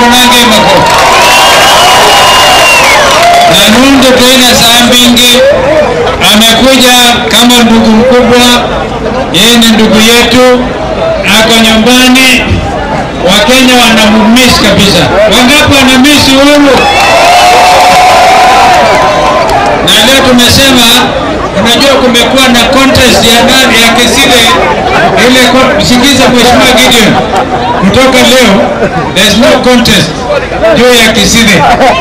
nange makofi na Nundu tena saa mbingi amekuja kama ndugu mkubwa, yeye ni ndugu yetu, ako nyumbani. Wakenya wanamumiss kabisa. Wangapi wanamiss Uhuru? Na leo tumesema, unajua kumekuwa na contest ya nani ya Kisile ile. ko- Sikiza Mheshimiwa Gideon, kutoka leo there's no contest juu ya Kisile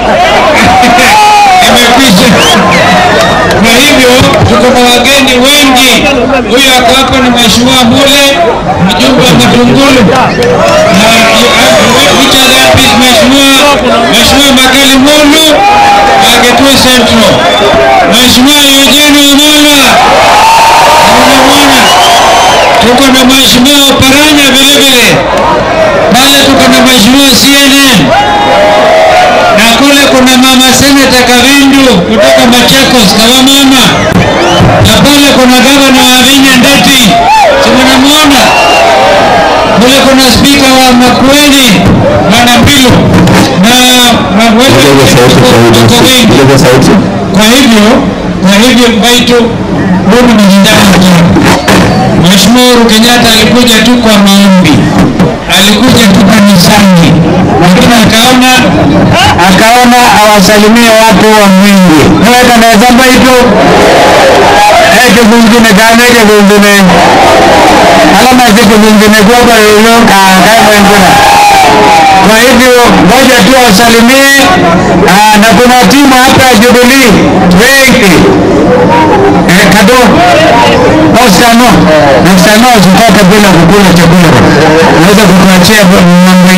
imekwisha. Kwa hivyo tuko na wageni wengi. Huyu ako hapa ni Mheshimiwa Mule, mjumbe wa Matungulu, na which other is Mheshimiwa Mheshimiwa Makali Mulu wa Kitui Central, Mheshimiwa Eugene Wamalwa unamwona, tuko na Mheshimiwa Oparanya vile vile pale, tuko na Mheshimiwa CNN na kule kuna mama seneta Kavindu kutoka Machakos kawamama, na pale kuna gavana wa Vinya Ndeti, si mnamuona kule kuna spika wa Makueni bwana Mbilu na na wewe wako wengi. Kwa hivyo kwa hivyo Mbaitu huyu ni ndani Mheshimiwa Uhuru Kenyatta alikuja tu kwa maombi, alikuja tu kanisani, lakini akaona akaona awasalimie watu wa Mwingi. Naweka naweza Mbaitu eke kungine kana eke kungine alama zike kungine kwamba yoyo kakamwenguna. Kwa hivyo ngoja tu awasalimie, ah, na kuna timu hapa ya Jubilee wengi eh, kado Oscar no Oscar no usitoke bila kukula chakula, unaweza kutuachia mambo